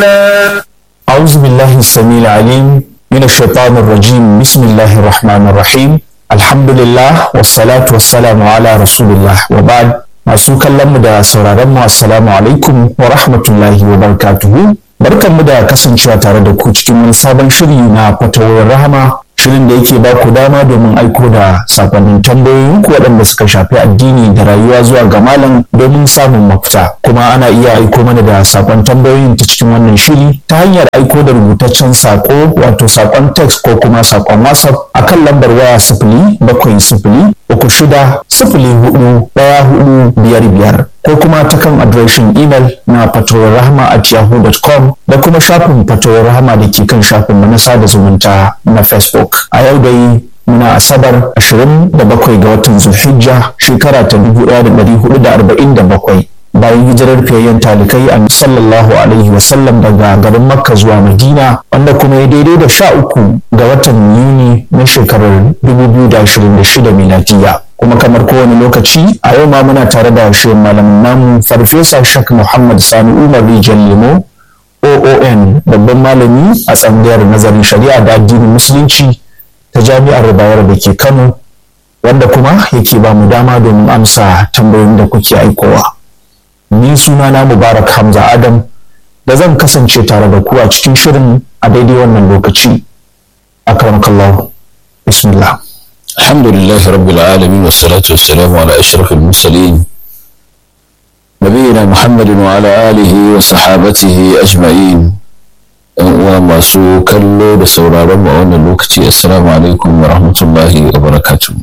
الله أعوذ بالله السميع العليم من الشيطان الرجيم بسم الله الرحمن الرحيم الحمد لله والصلاة والسلام على رسول الله وبعد masu kallon mu da sauraron mu assalamu alaikum wa rahmatullahi wa barakatuhu barkan mu da kasancewa tare da ku cikin wani sabon shiri na fatawar rahama shirin da yake ba ku dama domin aiko da sakonnin tambayoyin ku waɗanda suka shafi addini da rayuwa zuwa ga malam domin samun mafita kuma ana iya aiko mana da sakon tambayoyin ta cikin wannan shiri ta hanyar aiko da rubutaccen sako wato sakon text ko kuma sakon whatsapp akan lambar waya sifili bakwai sifili uku shida sifili hudu ɗaya hudu biyar biyar ko kuma ta kan adireshin imel na fatowar rahama at yahoo.com da kuma shafin fatowar rahama da ke kan shafin mu na sada zumunta na facebook a yau dai muna asabar 27 ga watan zulhijja shekara ta 1447 bayan hijirar fiyayyen talikai a sallallahu alaihi wasallam daga garin makka zuwa madina wanda kuma ya daidai da sha uku ga watan yuni na shekarar 2026 miladiya kuma kamar kowane lokaci a yau ma muna tare da shirin malamin namu farfesa shak muhammad sani umar rijal lemo oon babban malami a tsangayar nazarin shari'a da addinin musulunci ta jami'ar bayar da ke kano wanda kuma yake ba mu dama domin amsa tambayoyin da kuke aikowa ni suna na mubarak hamza adam da zan kasance tare da ku a cikin shirin a daidai wannan lokaci akramakallahu bismillah الحمد لله رب العالمين والصلاة والسلام على أشرف المرسلين نبينا محمد وعلى آله وصحابته أجمعين وما سو كلو بسورة رمى وانا لوكتي السلام عليكم ورحمة الله وبركاته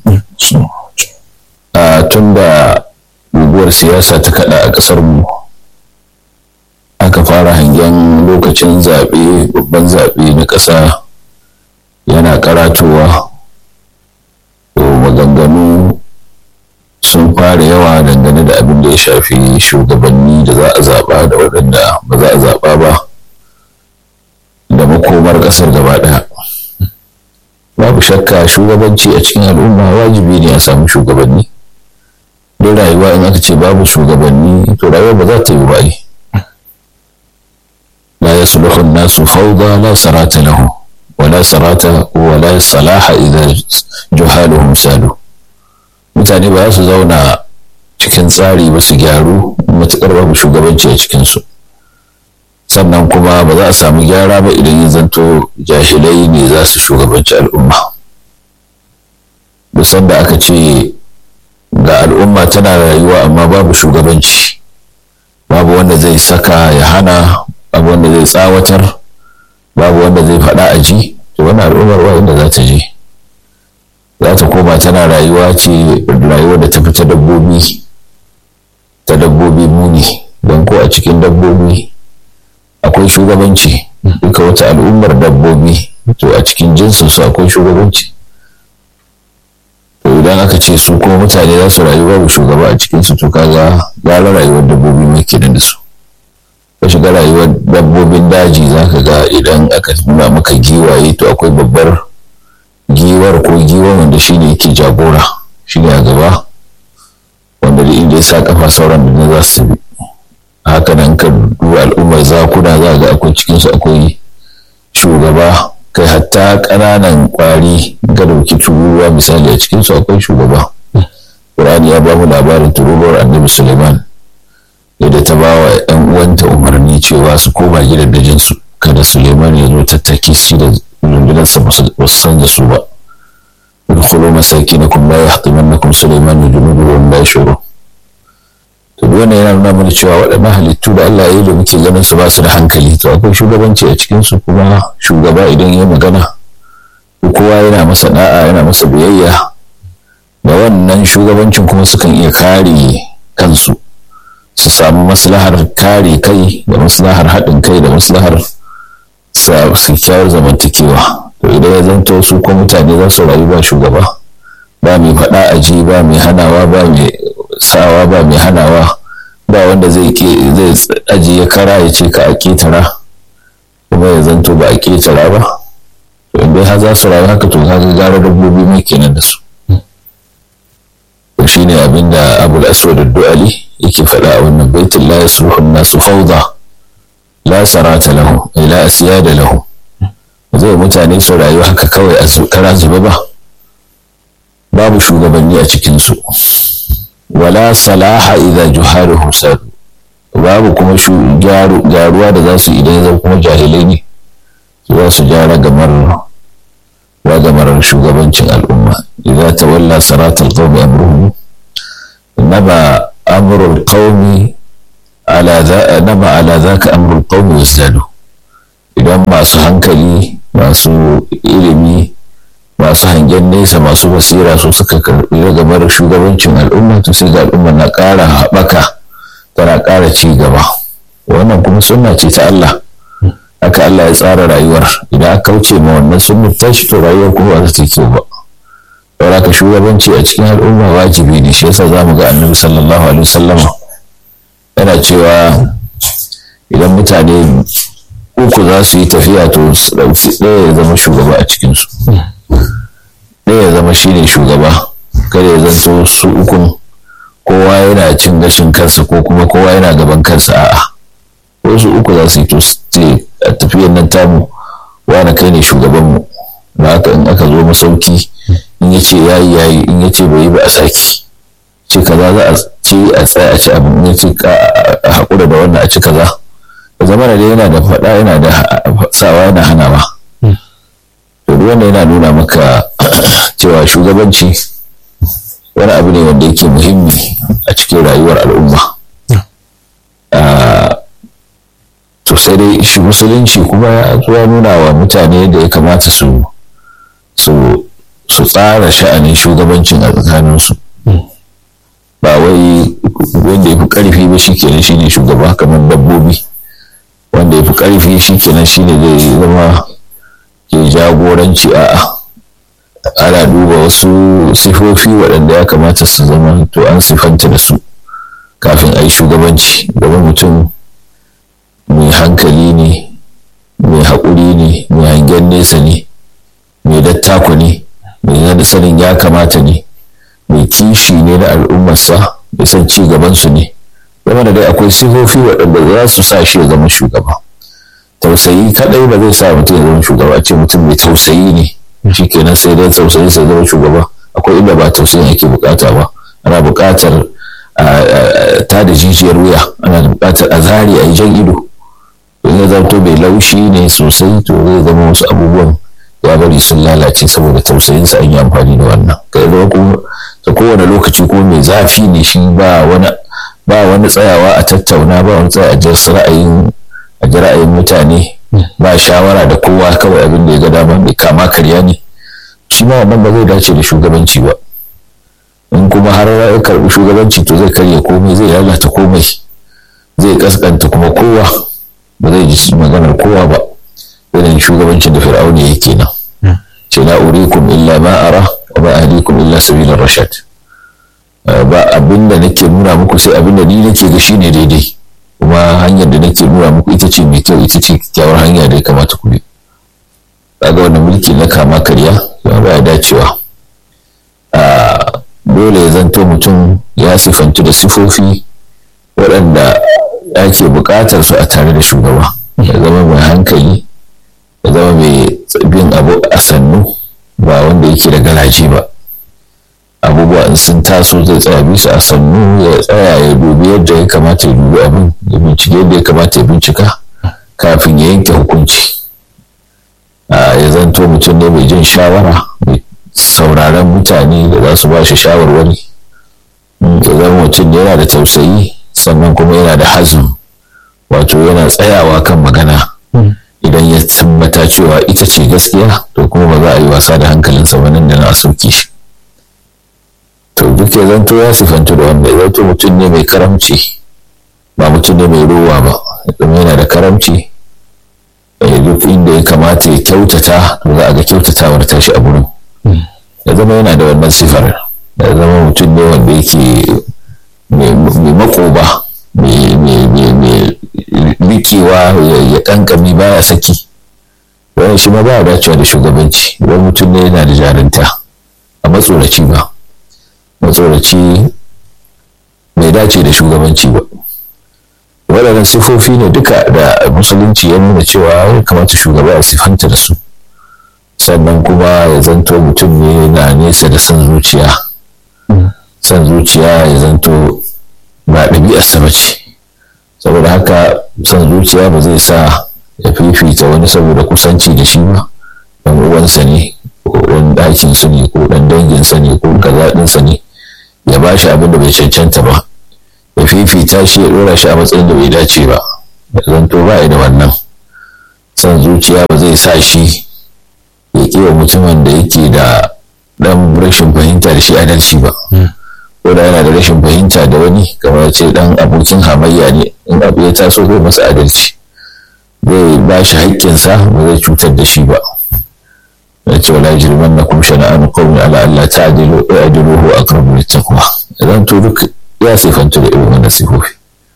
tunda guguwar siyasa ta kada a ƙasar mu aka fara hangen lokacin zaɓe babban zaɓe na ƙasa yana karatowa to maganganu sun fara yawa dangane da abin da ya shafi shugabanni da za a zaɓa da waɗanda ba za a zaɓa ba da makomar ƙasar gaba ɗaya babu shakka shugabanci a cikin al'umma wajibi ne a samu shugabanni don rayuwa in aka ce babu shugabanni to rayuwa ba za ta yi ba la yasluhu an-nasu fawda la sarata lahu wala sarata wala salaha idan juhaluhum sadu mutane ba su zauna cikin tsari ba su gyaru matuƙar babu shugabanci a cikinsu sannan kuma ba za a samu gyara ba idan ya zanto jahilai ne za su shugabanci al'umma musan da aka ce ga al'umma tana rayuwa amma babu shugabanci babu wanda zai saka ya hana babu wanda zai tsawatar babu wanda zai faɗa a ji to wani al'ummar wa inda za ta je za ta koma tana rayuwa ce rayuwa da ta fi ta dabbobi ta dabbobi muni don ko a cikin dabbobi akwai shugabanci duka wata al'ummar dabbobi to a cikin jinsin su akwai shugabanci to idan aka ce su kuma mutane za su rayu babu shugaba a cikin su to kaga gara rayuwar dabbobi mai kenan da su ka shiga rayuwar dabbobin daji za ka ga idan aka nuna maka giwaye to akwai babbar giwar ko giwa wanda shi ne yake jagora shi ne a gaba wanda da inda ya sa kafa sauran da za su bi haka nan ka duba al'ummar zakuna za ga akwai cikinsu akwai shugaba kai hatta ƙananan ƙwari ga dauki tururuwa misali a cikinsu akwai shugaba Qur'ani ya ba mu labarin tururuwar annabi Suleiman yadda ta ba wa ‘yan uwanta umarni cewa su koma gidajensu kada Suleiman ya zo tattaki shi da rundunarsa ba su san da su ba. Udkhulu masakinakum la yahtimannakum Suleiman wa junuduhu wa la yashuru. To duk wannan yana nuna mana cewa waɗannan halittu da Allah ya yi da muke ganin su ba su da hankali to akwai shugabanci a cikin su kuma shugaba idan ya magana kowa yana masa da'a yana masa biyayya da wannan shugabancin kuma sukan iya kare kansu. su samu maslahar kare kai da maslahar haɗin kai da maslahar kyakkyawar zamantakewa to idan ya zanto su ko mutane za su rayu ba shugaba ba mai faɗa a ji ba mai hanawa ba mai sawa ba mai hanawa ba wanda zai zai ajiye kara ya ce ka a ketara kuma ya zanto ba a ketara ba to in dai za su rayu haka to kaga gara dabbobi mai kenan da su to shine abinda abul aswad ad-du'ali yake faɗa a wannan baitin la yasruhu nasu fawda la sarata lahu la asiyada lahu zai mutane su rayu haka kawai a kara zuba ba babu shugabanni a cikinsu wala salaha idza juhaluhum sadu babu kuma gyaruwa da za su idan zan kuma jahilai ne su za su gyara gamar gamar shugabancin al'umma idza tawalla saratal qawmi amruhum naba amrul qawmi ala za naba ala zaka amrul qawmi wasdadu idan masu hankali masu ilimi masu hangen nesa masu basira su suka karbi ragamar shugabancin al'umma to sai ga al'umma na ƙara haɓaka tana ƙara ci gaba wannan kuma sunna ce ta Allah haka Allah ya tsara rayuwar idan aka kauce ma wannan sunnar tashi to rayuwar kuma ba ta kyau ba saboda ka shugabanci a cikin al'umma wajibi ne shi yasa zamu ga annabi sallallahu alaihi wasallam yana cewa idan mutane uku za su yi tafiya to su ɗauki ɗaya ya zama shugaba a cikinsu ɗaya ya zama shine shugaba kada ya zanto su ukun kowa yana cin gashin kansa ko kuma kowa yana gaban kansa a'a wasu uku za su yi to ce a tafiyar nan tamu wani kai ne shugabanmu da haka in aka zo masauki in ya ce yayi yayi in ya ce bai yi ba a saki ce kaza za a ci a tsaya a ci abin in ya ce a haƙura da wannan a ci kaza da zama da yana da faɗa yana da sawa yana hanawa to duk wanda yana nuna maka cewa shugabanci wani abu ne wanda yake muhimmi a cikin rayuwar al'umma to sai dai shi musulunci kuma ya zuwa nuna wa mutane da ya kamata su su tsara sha'anin shugabancin a tsakaninsu ba wai wanda ya fi ƙarfi ba shi kenan shine shugaba kamar dabbobi wanda ya fi ƙarfi shi kenan shine zai zama ke jagoranci a'a ana duba wasu sifofi waɗanda ya kamata su zama to an sifanta da su kafin a yi shugabanci domin mutum mai hankali ne mai haƙuri ne mai hangen nesa ne mai dattako ne mai sanin ya kamata ne mai kishi ne na al'ummarsa mai son ci gabansu ne zama da dai akwai sifofi waɗanda za su sa shi ya zama shugaba tausayi kadai ba zai sa mutum ya zama shugaba a ce mutum mai tausayi ne shi kenan sai dai tausayi sai zama shugaba akwai inda ba tausayin ake bukata ba ana bukatar ta da jijiyar wuya ana bukatar a zari a yi jan ido in ya zanto mai laushi ne sosai to zai zama wasu abubuwan ya bari sun lalace saboda tausayinsa an yi amfani da wannan kai ta kowane lokaci ko mai zafi ne shi ba wani ba wani tsayawa a tattauna ba wani tsaya a jinsu ra'ayin a ji ra'ayin mutane ba shawara da kowa kawai abin da ya ga dama mai kama karya ne shi ma wannan ba zai dace da shugabanci ba in kuma har ya karbi shugabanci to zai karya komai zai lalata komai zai kaskanta kuma kowa ba zai ji maganar kowa ba irin shugabancin da fir'auni yake nan ce la urikum illa ma ara wa ma ahlikum illa sabilar rashad ba abinda nake nuna muku sai abinda ni nake ga shine daidai kuma hanyar da nake nuna muku ita ce mai kyau ita ce kyakkyawar hanya da ya kamata ku bi kaga wannan mulki na kama karya ya ba ya dacewa dole ya zanto mutum ya sifantu da sifofi waɗanda ake buƙatar su a tare da shugaba ya zama mai hankali ya zama mai bin abu a sannu ba wanda yake da garaje ba abubuwa in sun taso zai tsaya bisa a sannu ya tsaya ya dubi yadda ya kamata ya dubi abin ya bincike yadda ya kamata ya bincika kafin ya yanke hukunci ya zanto mutum ne mai jin shawara mai sauraron mutane da za su ba shi shawarwari ya zama mutum yana da tausayi sannan kuma yana da hazin wato yana tsayawa kan magana idan ya tabbata cewa ita ce gaskiya to kuma ba za a yi wasa da hankalinsa ba nan da na sauke shi to duk ya zanto ya sifantu da wanda ya zanto mutum ne mai karamci ba mutum ne mai ruwa ba kuma yana da karamci duk inda ya kamata ya kyautata to za a ga kyautatawar tashi a gurin ya zama yana da wannan sifar ya zama mutum ne wanda yake mai makoba mai rikewa ya kankami baya saki wani shi ma ba dacewa da shugabanci wani mutum ne yana da jarinta a matsoraci ba matsoraci bai dace da shugabanci ba waɗannan sifofi ne duka da musulunci ya nuna cewa ya kamata shugaba a sifanta da su sannan kuma ya zanto mutum ne na nesa da son zuciya son zuciya ya zanto ba ɗabi'arsa ba ce saboda haka son zuciya ba zai sa ya fifita wani saboda kusanci da shi ba ɗan uwansa ne ko ɗan ɗakinsa ne ko ɗan danginsa ne ko kaza ɗinsa ne ya ba shi abin da bai cancanta ba ya fifita shi ya ɗora shi a matsayin da bai dace ba ya zanto ba da wannan son zuciya ba zai sa shi ya kewa mutumin da yake da ɗan rashin fahimta da shi adalci ba ko da yana da rashin fahimta da wani kamar ce ɗan abokin hamayya ne in abu ya taso zai masa adalci zai ba shi haƙƙinsa ba zai cutar da shi ba ya ce wala jirman na kuma shana'an qawmin ala Allah ta'dilu i'diluhu aqrabu littaqwa idan to duk ya sifantu da irin wannan sifofi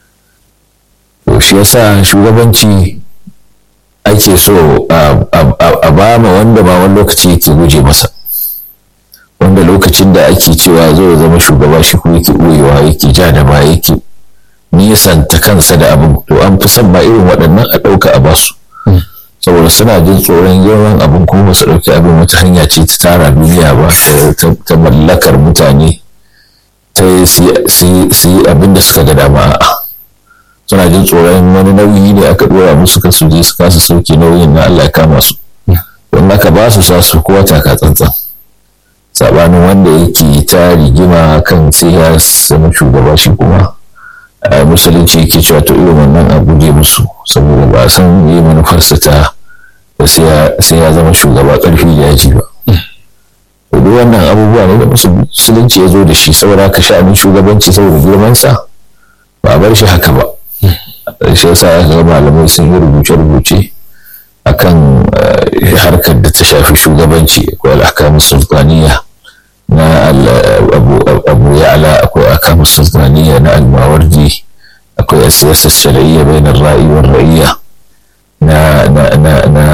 to shi yasa shugabanci ake so a ba ma wanda ma wani lokaci yake guje masa wanda lokacin da ake cewa zo zama shugaba shi kuma yake ɓoyewa yake ja da ba yake nisanta kansa da abin to an fi son ma irin waɗannan a ɗauka a basu saboda suna jin tsoron yawan abin kuma ba su ɗauki abin wata hanya ce ta tara duniya ba ta mallakar mutane ta su yi abin da suka ga dama suna jin tsoron wani nauyi ne aka ɗora musu kan su je su kasa sauke nauyin na Allah ya kama su don haka ba su sa su kowa taka tsantsan sabanin wanda yake ta rigima kan sai ya zama shugaba shi kuma a musulunci yake cewa to irin wannan a guje musu saboda ba san yi manufarsa ta sai ya zama shugaba ƙarfi da yaji ba duk wannan abubuwa ne da musulunci ya zo da shi saboda ka sha'anin shugabanci saboda girmansa ba a bar shi haka ba shi yasa ya ga malamai sun yi rubuce-rubuce akan harkar da ta shafi shugabanci akwai al'akamu sultaniya na abu ya'la akwai al'akamu sultaniya na almawardi akwai siyasar shari'iyya bai na ra'i wa ra'iyya na na na na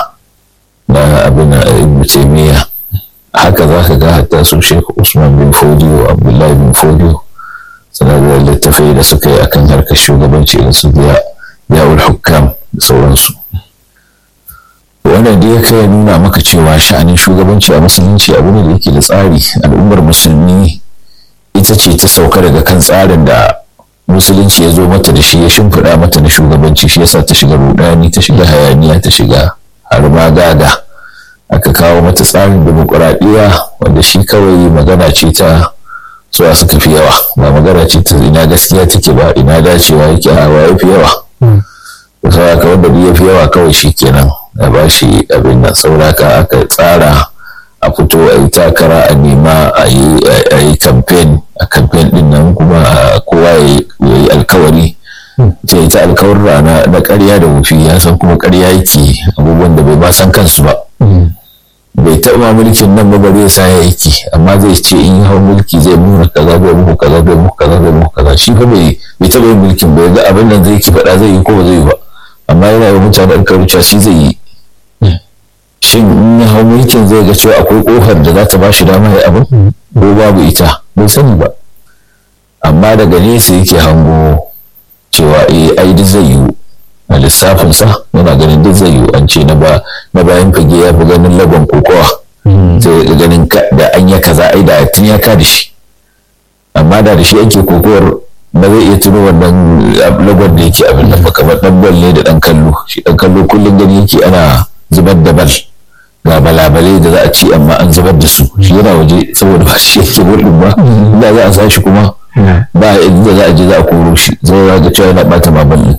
na abin ibn taymiya haka za ka ga hatta su sheikh usman bin fodiyo abdullahi bin fodiyo suna da littafai da suka yi akan harkar shugabanci irin su yawul hukam da sauransu wannan da ya kai nuna maka cewa sha'anin shugabanci a musulunci abu ne da yake da tsari al'ummar musulmi ita ce ta sauka daga kan tsarin da musulunci ya zo mata da shi ya shimfiɗa mata na shugabanci shi yasa ta shiga rudani ta shiga hayaniya ta shiga har gaga aka kawo mata tsarin demokuraɗiyya wanda shi kawai magana ce ta suwa suka fi yawa ba magana ce ta ina gaskiya take ba ina dacewa yake a wa fi yawa saboda wanda ya fi yawa kawai shi kenan a ba shi abin nan sauraka aka tsara a fito a yi takara a nema a yi kamfen a kamfen din nan kuma kowa ya yi alkawari ta yi ta alkawar rana na karya da wufi ya san kuma karya yake abubuwan da bai ba san kansu ba bai taɓa mulkin nan ba bare sa ya yake amma zai ce in yi hau mulki zai nuna kaza zai muku kaza zai muku kaza zai muku kaza shi fa bai taɓa yin mulkin bai ga abin nan zai ki faɗa zai yi ko ba zai yi ba amma yana yi mutane alkawarin cewa shi zai yi shin in ya hau mulkin zai ga cewa akwai kofar da za ta ba shi dama ya abin ko babu ita bai sani ba amma daga nesa yake hango cewa eh ai duk zai yiwu a lissafinsa yana ganin duk zai yiwu an ce na bayan fage ya fi ganin lagon kokowa zai ganin da an ya kaza ai da tun ya ka da shi amma da da shi ake kokowar ba zai iya tuno wannan lagon da yake abin nan ba kamar dan bal ne da dan kallo shi dan kallo kullum gani yake ana zubar da bal ga balabalai da za a ci amma an zubar da su shi yana waje saboda ba shi yake wurin ba inda za a sa shi kuma ba inda za a je za a koro shi zai ga cewa yana bata babalin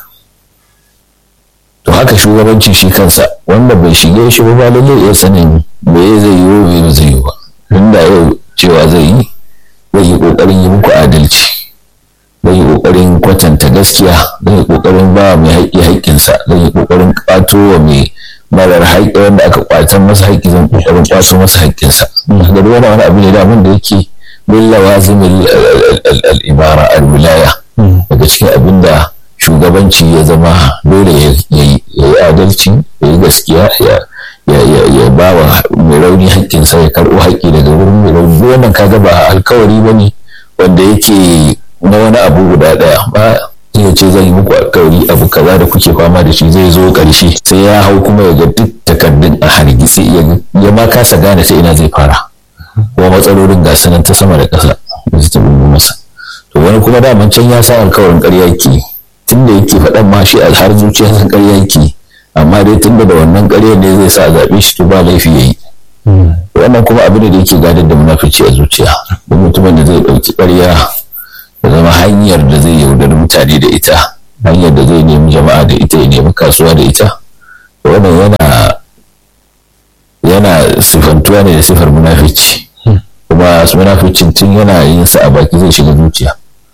to haka shugabancin shi kansa wanda bai shige shi ba lalle iya sanin me zai yi wa me zai yi ba inda yau cewa zai yi zai yi kokarin yi muku adalci zai yi kokarin kwatanta gaskiya zai yi kokarin ba mai haƙƙi haƙƙinsa zai yi kokarin ƙwato wa mai marar haƙƙi wanda aka ƙwatan masa haƙƙi zan kokarin ƙwato masa haƙƙinsa da wani wani abu ne da abin da yake bin lawazimin al'ibara al-wilaya daga cikin abin da shugabanci ya zama dole ya yi adalci ya yi gaskiya ya ba wa mai rauni haƙƙinsa ya karɓo haƙƙi daga wurin mai rauni wannan kaga ba alkawari ba ne wanda yake na wani abu guda ɗaya ba mutum ya ce zan yi muku alkawari abu kaza da kuke fama da shi zai zo ƙarshe sai ya hau kuma ya ga duk takardun a hargitse ya ma kasa gane ta ina zai fara kuma matsalolin ga sanan ta sama da ƙasa da su tabi masa to wani kuma daman can ya sa alkawarin ƙarya yake tun da yake faɗan ma shi har zuciya san ƙarya yake amma dai tun da wannan ƙarya ne zai sa a zaɓe shi to ba laifi ya yi wannan kuma abin da yake gadar da munafici a zuciya duk mutumin da zai ɗauki ƙarya ya zama hanyar da zai yaudari mutane da ita hanyar da zai nemi jama'a da ita ya nemi kasuwa da ita wannan yana yana sifantuwa ne da sifar munafici kuma su munaficin tun yana yin sa a baki zai shiga zuciya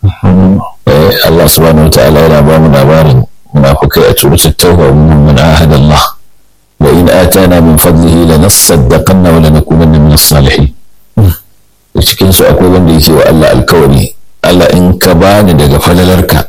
Allah subhanahu wa ta'ala yana ba mu labarin munafukai a suratul tauba min man ahada Allah wa in atana min fadlihi lanasaddaqanna wa lanakunanna min as-salihin cikin su akwai wanda yake wa Allah alkawari Allah in ka bani daga falalarka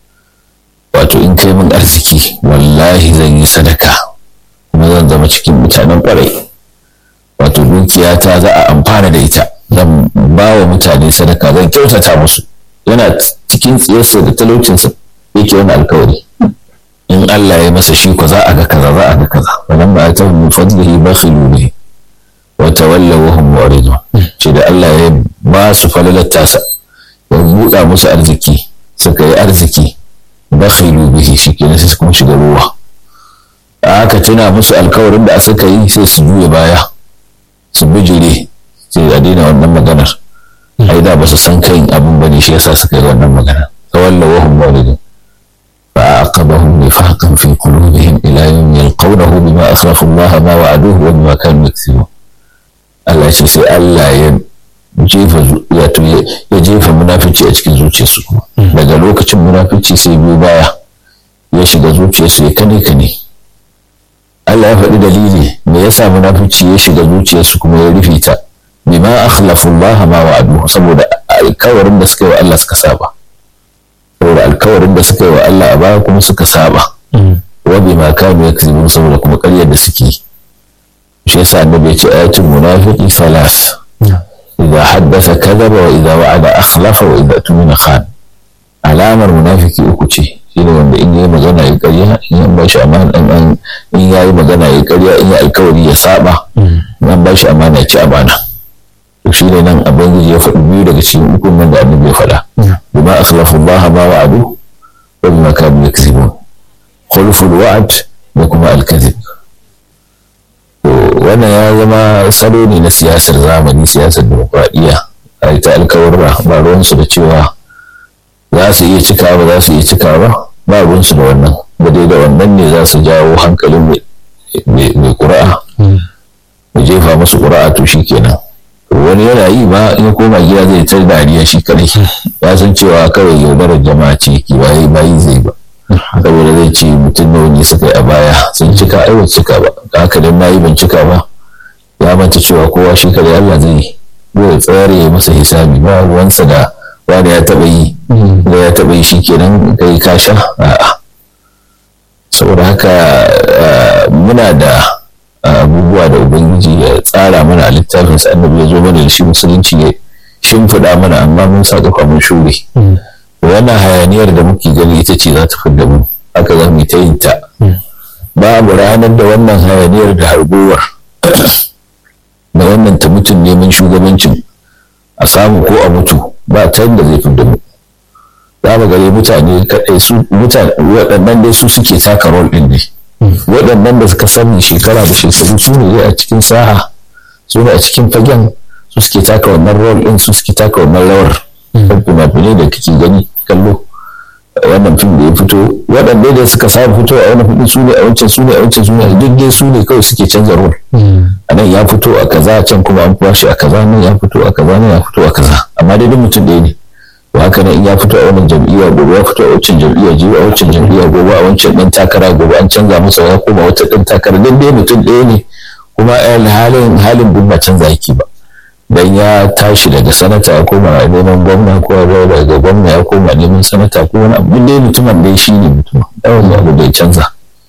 wato in kai min arziki wallahi zan yi sadaka kuma zan zama cikin mutanen kwarai wato dukiyata za a amfana da ita zan ba wa mutane sadaka zan kyautata musu yana cikin tsiyarsa da talaucinsa yake wani alkawari in Allah ya masa shi ko za a ga kaza za a ga kaza wannan ba ta min fadlihi bakhilu bihi wa tawallaw wa hum mu'ridun shi da Allah ya ba su falalar tasa ya buɗa musu arziki suka yi arziki bakhilu bihi shi kenan sai kuma shiga ruwa aka tuna musu alkawarin da suka yi sai su juya baya su bijire sai a daina wannan maganar ai da ba su san kayin abin bane shi yasa suka yi wannan magana tawalla wa hum muridun fa aqabahum nifaqan fi qulubihim ila yawm yalqawnahu bima asrafu Allah ma wa'aduhu wa bima kanu yaksibun Allah ce sai Allah ya jefa wato ya jefa munafici a cikin zuciyarsu daga lokacin munafici sai biyu baya ya shiga zuciyarsu ya kane kane Allah ya faɗi dalili me yasa munafici ya shiga zuciyarsu kuma ya rufe ta bima akhlafu Allah ma wa'adu saboda alkawarin da suka yi wa Allah suka saba saboda alkawarin da suka yi wa Allah a baya kuma suka saba wa bima kanu yakzibun saboda kuma ƙaryar da suke shi yasa annabi ya ce ayatul munafiqi salas idza haddasa kadhaba wa idza wa'ada akhlafa wa idza tumina khan alamar munafiki uku ce shine wanda in yayi magana ya ƙarya in an bashi amana in in yayi magana ya ƙarya in ya alkawari ya saba in an bashi amana ya ci amana to shine nan ubangiji ya faɗi biyu daga cikin ukun nan da annabi ya faɗa bima akhlafu Allah ma wa'adu wa bima kanu yakzibun khulful wa'd da kuma al-kadhib wannan ya zama salo ne na siyasar zamani siyasar demokradiyya a ita alkawarra ba ruwansu da cewa za su iya cika ba za su iya cika ba ba ruwansu da wannan ba dai da wannan ne za su jawo hankalin mai ƙura'a mu jefa musu ƙura'a to shi kenan wani yana yi ba in koma gida zai tar dariya shi kadai ya san cewa kawai yaudarar jama'a ce ki bayi bayi zai ba saboda zai ce mutum nawa ne suka yi a baya sun cika ai ban cika ba haka dan nayi ban cika ba ya manta cewa kowa shi kadai Allah zai zai tsare ya masa hisabi ba ruwansa da wanda ya taba yi da ya taba yi shikenan kai ka sha a'a saboda haka muna da abubuwa da ubangiji ya tsara mana a littafin sa annabi ya zo mana da shi musulunci ya shimfiɗa mana amma mun sa kafa mun shure wannan hayaniyar da muke gani ita ce za ta fidda mu haka za mu ta yin ta babu ranar da wannan hayaniyar da harguwar da wannan ta mutum neman shugabancin a samu ko a mutu ba ta yadda zai fidda mu za mu gare mutane kaɗai su mutane waɗannan dai su suke taka rol ɗin ne waɗannan da suka sani shekara da shekaru su ne a cikin saha su ne a cikin fagen su suke taka wannan rol ɗin su suke taka wannan rawar kan fina-finai da kake gani kallo wannan fim da ya fito waɗanda da suka samu fito a wani fili su ne a wancan su ne a wancan su ne duk dai su ne kawai suke canza rol a nan ya fito a kaza can kuma an kwashe a kaza nan ya fito a kaza nan ya fito a kaza amma dai duk mutum ɗaya ne to haka nan in ya fito a wannan jam'iyya gobe ya fito a wancan jam'iyya jibi a wancan jam'iyya gobe a wancan ɗan takara gobe an canza masa ya koma wata ɗan takara duk dai mutum ɗaya ne kuma halin halin duk ba canza yake ba dan ya tashi daga sanata ya koma neman gwamna ko ya daga gwamna ya koma neman sanata ko wani abu dai mutumin dai shi ne mutum yawan abu da ya canza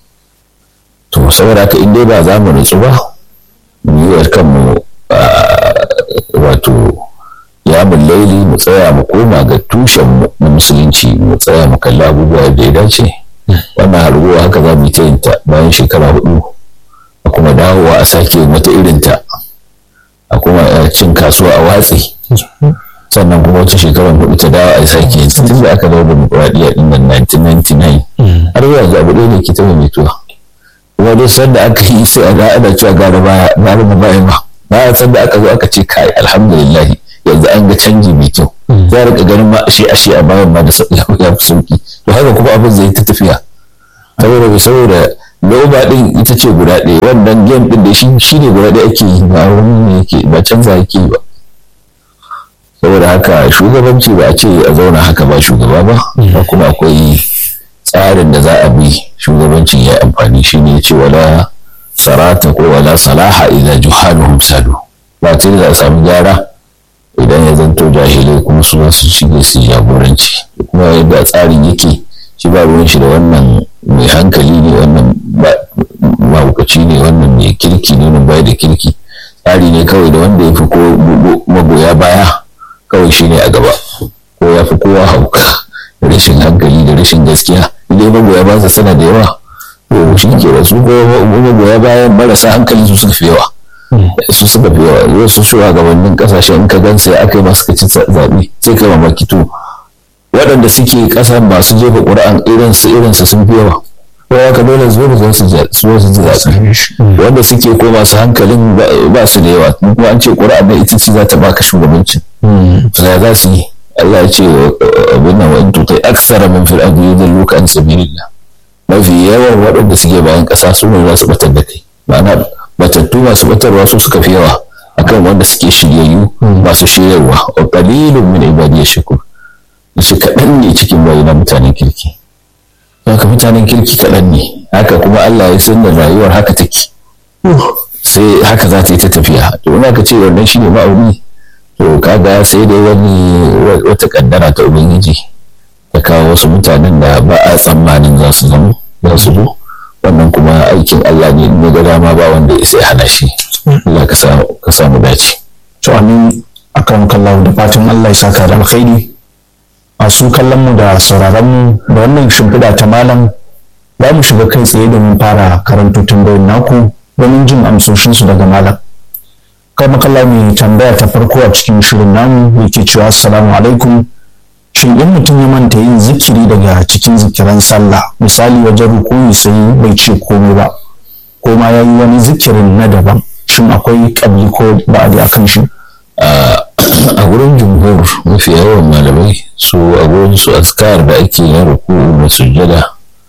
to saboda haka in dai ba za mu nutsu ba mu yi kanmu wato kiyamun laili mu tsaya mu koma ga tushen mu na musulunci mu tsaya mu kalli abubuwa da ya dace wannan harguwa haka za mu ta yin ta bayan shekara hudu a kuma dawowa a sake wata irin ta a kuma cin kasuwa a watsi sannan kuma wata shekarar hudu ta dawo a sake yin ta tun da aka dawo demokuraɗiyya din nan 1999 har yanzu abu ɗaya ne ke ta mutuwa kuma duk sanda aka yi sai a ga ana cewa gara baya gara ba baya ba bayan sanda aka zo aka ce kai alhamdulillah yanzu an ga canji mai kyau za rika ganin ma ashe ashe a bayan ma da ya fi sauki to haka kuma abin zai ta tafiya saboda saboda loba din ita ce guda ɗaya wannan game din da shi ne guda ɗaya ake yi ba wani ne yake ba canza yake yi ba saboda haka shugabanci ba a ce a zauna haka ba shugaba ba kuma akwai tsarin da za a bi shugabancin ya amfani shi ne ce wala sarata ko wala salaha idan juhaluhum sadu ba ce za a samu gyara idan ya zanto jahilai kuma su su shige su jagoranci kuma yadda tsarin yake shi ba ruwan shi da wannan mai hankali ne wannan mahaukaci ne wannan mai kirki ne wannan bai da kirki tsari ne kawai da wanda ya fi ko magoya baya kawai shi ne a gaba ko ya fi kowa hauka da rashin hankali da rashin gaskiya idan magoya ba su sana da yawa to shi ke da su magoya bayan marasa hankali su suka fi yawa su suka fi yawa yau su shugabannin kasashen in ka gan sai aka yi masu kaci zaɓe sai kai mamaki to waɗanda suke ƙasa masu jefa ƙura'an irinsu irinsu sun fi yawa ko haka dole zo da zan su zo su ji zaɓe wanda suke ko masu hankalin ba su da yawa kuma an ce ƙura'an da ita ce za ta baka shugabancin sai za su yi Allah ya ce abin nan wani tutai aksara min fil ardi yudilluka an sabilillah mafi yawan waɗanda suke bayan ƙasa su ne za su batar da kai ma'ana batattu masu batarwa su suka fi yawa akan wanda suke shiryayyu masu shiryarwa wa qalilun min ibadiy shakur shi kaɗan ne cikin bayi na mutanen kirki haka mutanen kirki kaɗan ne haka kuma Allah ya san da rayuwar haka take sai haka za ta yi ta tafiya to in aka ce wannan shine ma'auni to kaga sai dai wani wata kaddara ta ubangiji ta kawo wasu mutanen da ba a tsammanin za su zama za su zo wannan kuma aikin Allah ne in ga dama ba wanda ya sai hana shi Allah ka samu dace to amin akan kallahu da fatan Allah ya saka da alkhairi masu kallon mu da sauraron mu da wannan shimfiɗa ta malam za mu shiga kai tsaye domin fara karanto tambayoyin naku domin jin amsoshinsu daga malam kai makalla mai tambaya ta farko a cikin shirin namu yake cewa assalamu alaikum shin in mutum ya manta yin zikiri daga cikin zikiran sallah misali wajen rukuni sai bai ce komai ba ko ma ya yi wani zikirin na daban shin akwai kabli ko ba'adi a kan shi a wurin jumhur mafi yawan malamai su a wurin su askar da ake yin ruku da sujjada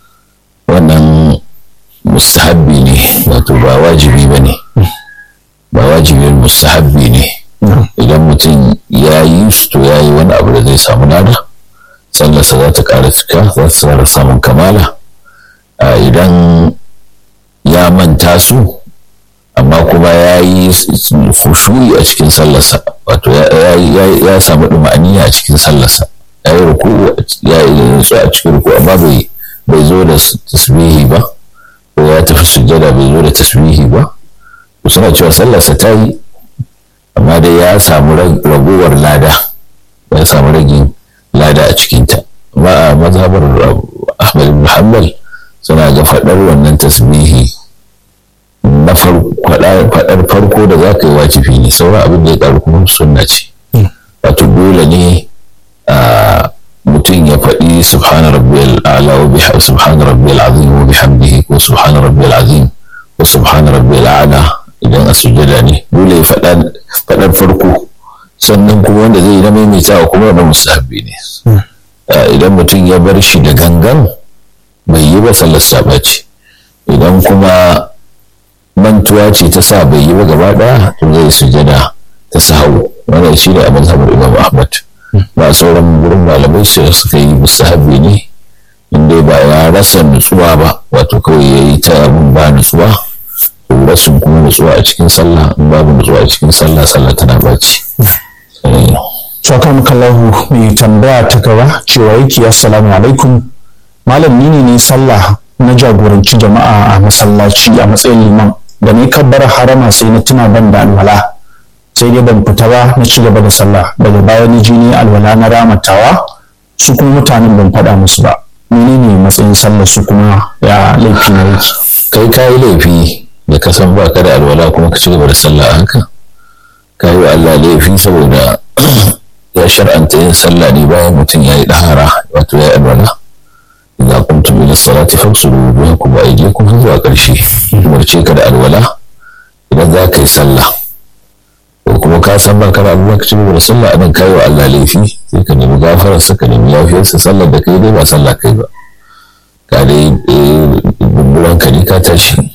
wannan mustahabbi ne wato ba wajibi ba ne ba wajibin mustahabbi ne idan mutum ya yi su to ya yi wani abu da zai samu lada sallarsa za ta ƙara cika za ta ƙara samun kamala idan ya manta su amma kuma ya yi fushuri a cikin sallarsa wato ya samu ɗuma'aniya a cikin sallarsa ya yi ruku ya yi su a cikin ruku amma bai zo da tasbihi ba ko ya tafi sujjada bai zo da tasbihi ba suna cewa sallarsa ta yi amma dai ya samu ragowar lada ya samu ragin lada a cikinta amma a mazhabar ahmad ibn hanbal suna ga faɗar wannan tasbihi na faɗar farko da za ka yi wajibi ne sauran abin da ya ƙaru kuma sunna ce wato dole ne mutum ya faɗi subhana rabbiyal a'la wa bihamdi subhana rabbiyal azim wa bihamdihi ko subhana rabbiyal azim ko subhana rabbiyal a'la idan a sujada ne dole ya faɗar farko sannan kuma wanda zai yi na maimaitawa kuma wanda musahabi ne idan mutum ya bar shi da gangan bai yi ba sallar saba ce idan kuma mantuwa ce ta sa bai yi ba gaba ɗaya to zai sujada ta sahau wannan shi ne a mazhabar imam ahmad ba sauran wurin malamai su suka yi musahabi ne inda ba ya rasa nutsuwa ba wato kawai ya yi ta abin ba nutsuwa rashin kuma nutsuwa a cikin sallah in babu nutsuwa a cikin sallah sallah tana baci Tsokan kallahu mai tambaya ta gaba cewa yake assalamu alaikum malam ni ne sallah na jagoranci jama'a a masallaci a matsayin liman da ni kabbar harama sai na tuna ban da alwala sai dai ban fita ba na ci gaba da sallah daga baya ni jini alwala na ramatawa su kuma mutanen ban faɗa musu ba menene matsayin sallar su kuma ya laifi na yake kai ka yi laifi da ka san ba ka da alwala kuma ka ci gaba da sallah a haka ka yi wa Allah laifi saboda ya shar'anta yin sallah ne bayan mutum ya yi ɗahara wato ya yi alwala idza kuntum ila salati faghsulu wujuhakum wa aydiyakum zuwa ƙarshe umarce ka da alwala idan za ka yi sallah ko kuma ka san ba ka da alwala ka ci gaba da sallah anan ka yi wa Allah laifi sai ka nemi gafararsa ka nemi yafiyarsa sallar da kai dai ba sallah kai ba ka dai bumburan ka ne ka tashi